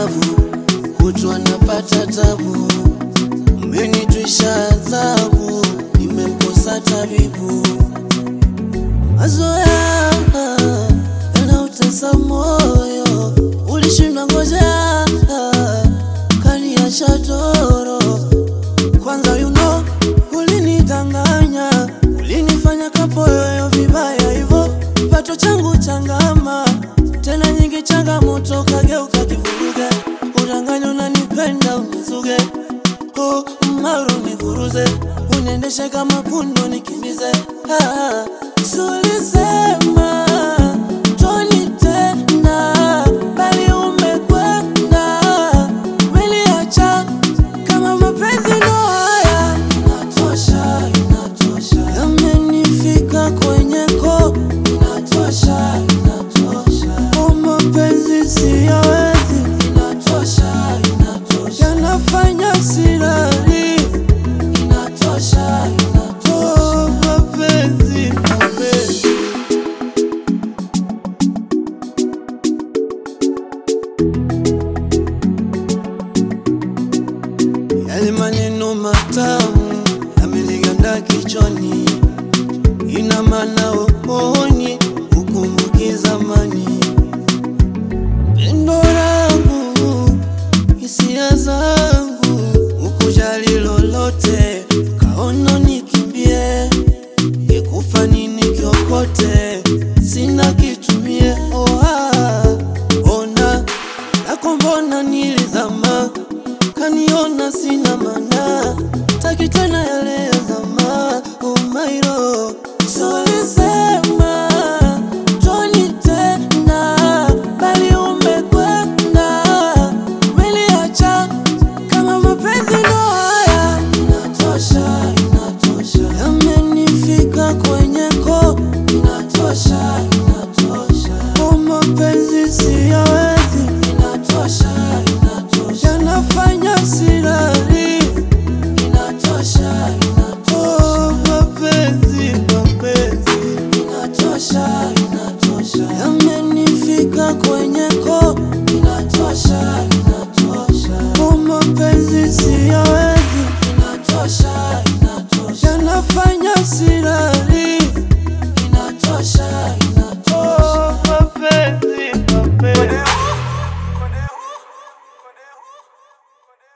mlemavu, kutwa napata tabu, mmenitwisha adhabu, nimemkosa tabibu. Mazoea yanautesa moyo, ulishindwa ngojea, kaniacha toro. Kwanza you know, ulinidanganya, ulinifanya kapoyoyo vibaya hivo, kipato changu changama, tena nyingi changamoto, kageuka kivuruge, udanganya unanipenda unizuge, oh, maru nikuruze, uniendeshe kama pundo nikimbize, ah, sulisema toni tena, bali umekwenda, umeniacha kama mapenzi ndo haya, inatosha, inatosha, yamenifika kwenye ko, inatosha, inatosha, o mapenzi siyawezi, inatosha, inatosha, yanafanya silali, inatosha, inatosha, o mapenzi, mapenzi Yale maneno matamu yameliganda kichwani, ina maana uoni ukumbuki zamani. Pendo langu, hisia zangu, ukujali lolote,